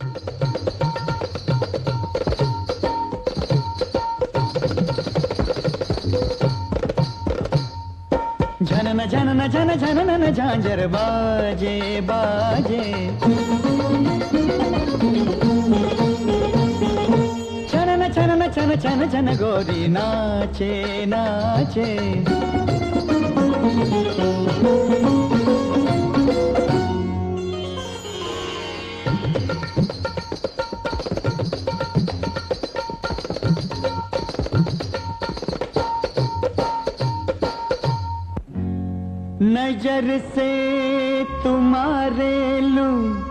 झनन झनन झन झनन झांझर बाजे बाजे छनन छनन छन छन छन गोरी नाचे नाचे नजर से तुम्हारे लू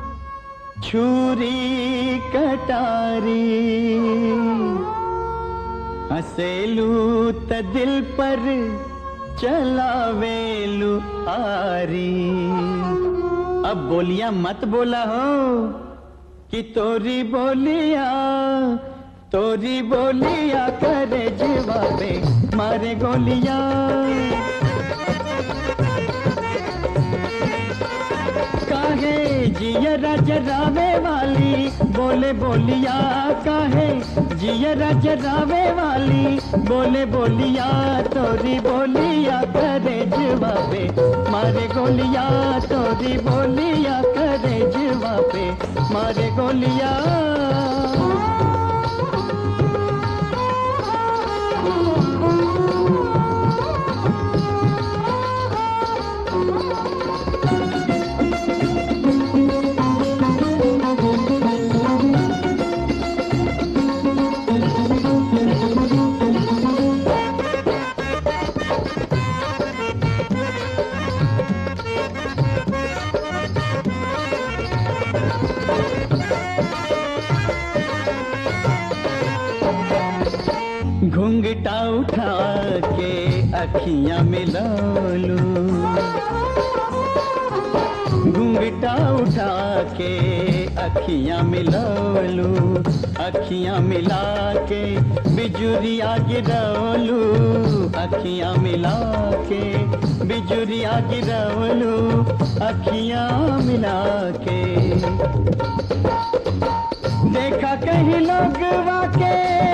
छुरी कटारी हसेलू त दिल पर चलावेलू आरी अब बोलिया मत बोला हो कि तोरी बोलिया तोरी बोलिया करे जवाबे मारे गोलिया काहे जिया जरावे वाली बोले बोलिया काहे जिया जरावे वाली बोले बोलिया तोरी बोलिया करे जवाबे मारे गोलिया तोरी बोलिया करे जवाबे मारे गोलिया घुंघटा उठा के अखियां मिला लू घुंघटा उठा के अखियां मिला लू अखियां मिला के बिजुरिया गिरवलू अखियां मिला के बिजुरिया गिरवलू अखियां मिला के देखा कहीं लोग वाके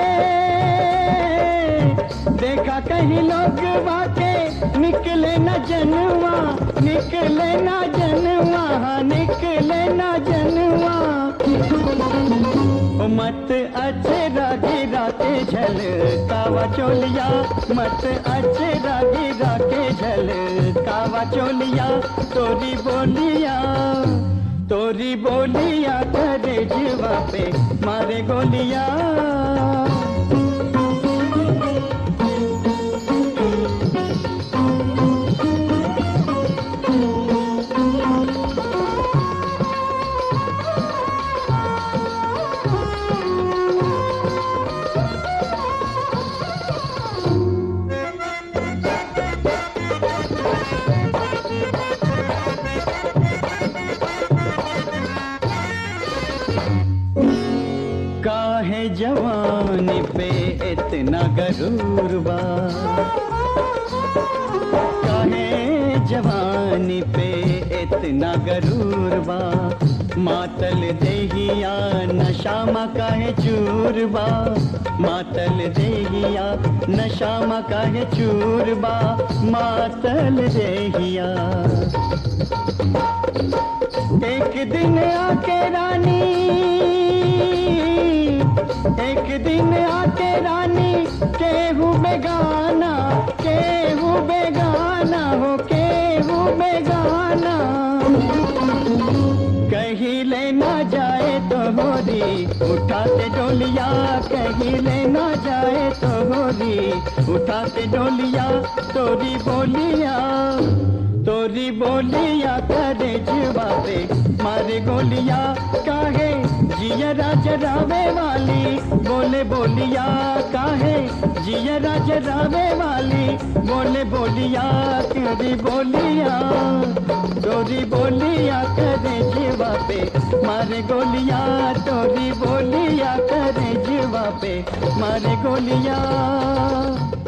देखा कहीं लोग वाके निकले न जनवा निकले न जनवा हाँ, निकले न जनवा ओ मत अचरा गिरा के झल कावा चोलिया मत अचरा गिरा के झल कावा चोलिया तोरी बोलिया तोरी बोलिया करे जीवा पे मारे गोलिया काहे जवानी पे इतना गरूर बा काहे जवानी पे इतना गरूर बा मातल देहिया नशामा काहे चूर बा मातल देहिया नशामा काहे चूर बा मातल देहिया एक दिन आके रानी एक दिन आके रानी केहू बेगाना केहू बेगाना हो केहू बेगाना कहीं लेना जाए तो होरी उठाते डोलिया कहीं लेना जाए तो होरी उठाते डोलिया तोरी बोलिया तोरी बोलिया करे जवाबे मारे गोलिया काहे जिया जरावे वाली बोले बोलिया काहे जिया जरावे वाली बोले बोलिया तेरी बोलिया तोरी बोलिया करे जवाबे मारे गोलिया तोरी बोलिया करे जवाबे मारे गोलिया